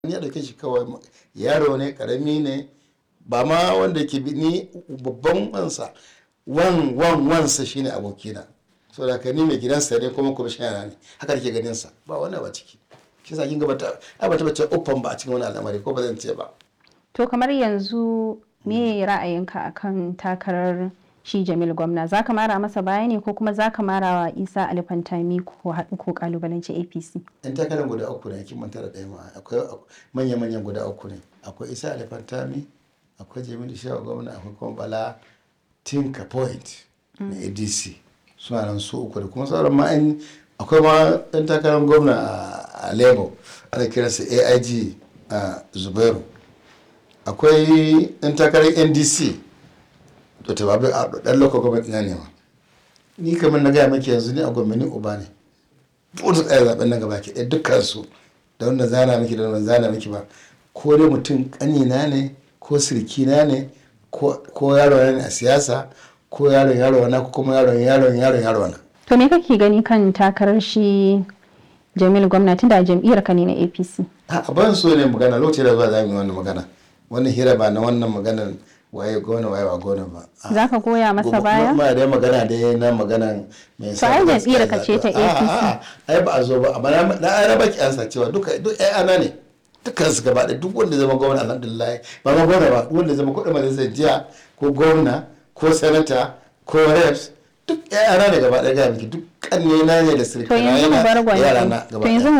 ya dauke shi kawai yaro ne karami ne ba ma wanda ke bi ni babban wansa wan wan wansa shine abokina so da ni mai gidansa ne kuma kwamishina ne haka ke ganin sa ba wannan ba ciki shi sa kin ga bata ai bata bace uffan ba a cikin wani al'amari ko ba zan ce ba To kamar yanzu me ra'ayinka akan takarar shi Jamil gwamna za ka mara masa baya ne ko kuma za ka mara wa Isa Alifantami ko haɗu ko kalubalanci APC? yan takarar guda uku ne kin manta da ɗaya ma akwai manya manyan guda uku ne akwai Isa Alifantami akwai Jamilu Shehu gwamna akwai kuma Bala Tinka Point na ADC suna nan su uku da kuma sauran ma an akwai ma ɗan takarar gwamna a Labour ana kiransa AIG a Zubairu akwai ɗan takarar NDC to ta babu a ɗan local government na ne ma ni kamar na gaya maki yanzu ni a gwamnati uba ne duk da tsaya zaben nan gaba ke ɗaya dukkan su da wanda zana miki da wanda zana miki ba ko dai mutum ƙanina ne ko sirkina ne ko yaro ne a siyasa ko yaron yaro na ko kuma yaron yaron yaron yaro na To me kake gani kan takarar shi Jamil gwamna tunda jam'iyyar ka ne na APC? a ban so ne magana lokacin da zuwa za mu yi wannan magana wannan hira ba na wannan maganar waye gona waye ba gona ba Za ka goya masa baya? ma dai magana dai na magana mai To ai jam'iyyar ka ce ta APC. ai ba a zo ba amma na na ai raba ki ansa cewa duka duk ai ana ne dukkan su gaba da duk wanda zama gwamna alhamdulillah ba ma gwamna ba duk wanda zama kudin majalisar jiya ko gwamna ko sanata ko reps duk ai ana ne gaba ɗaya ga miki duk kanne na ne da To sirkana yanzu mu bar yana yara na gwanjo. gaba To yanzu ɗaya.